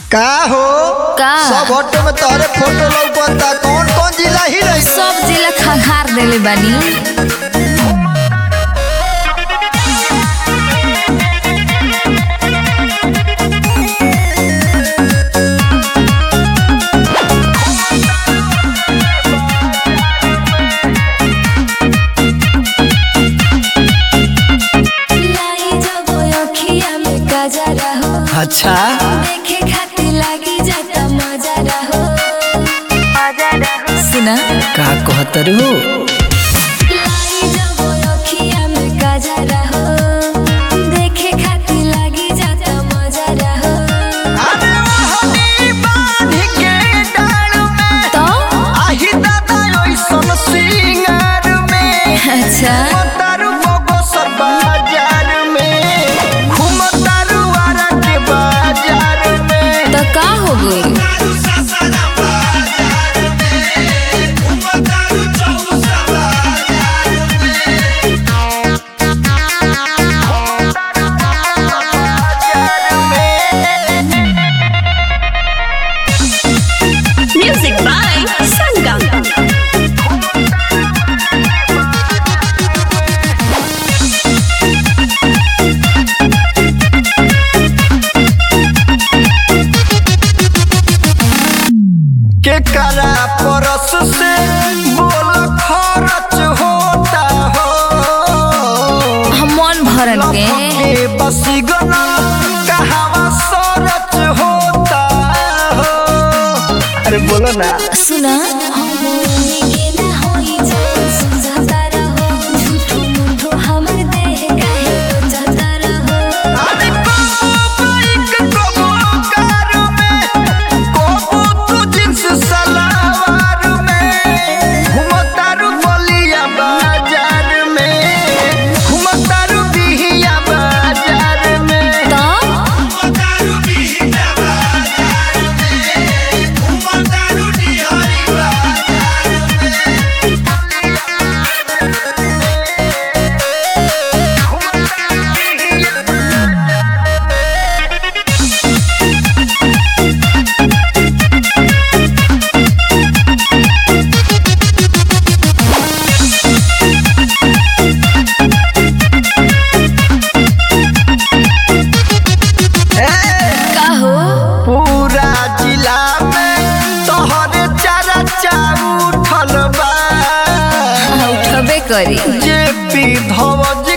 का हो का? सब ऑटो में तोहरे फोटो लौकता कौन कौन जिला ही रही सब जिला खंगार देले बानी लाई जब अखिया में गजरा हो अच्छा देखे खातिर लागी जाता मजा रहो सुना का कहतर हो लाई जब अखिया में गजरा हो देखे खातिर लागी जाता मजा रहो तो आही दादा ओइसन सिंगार में अच्छा तारू बगसर बाजार में घूम तारू आरा के बाजार में तो का हो गई Music by Sangam. के करा परस से बोल खर्च होता हो हम मन भरन के के बसी गना कहावा सरच होता हो अरे बोलो ना सुना के ना होई जान सुझाता रहो झूठो मूठो हमर देह काहे जाता रहो अरे बाइक को कार में कोबू तू जींस सलवार में घुमतारू बलिया बाजार में घुमतारू बिहिया बाजार में तो का हो पूरा जिला में तोहरे चारा चाउ उठल बा हाँ, उठबे करी जे पी धव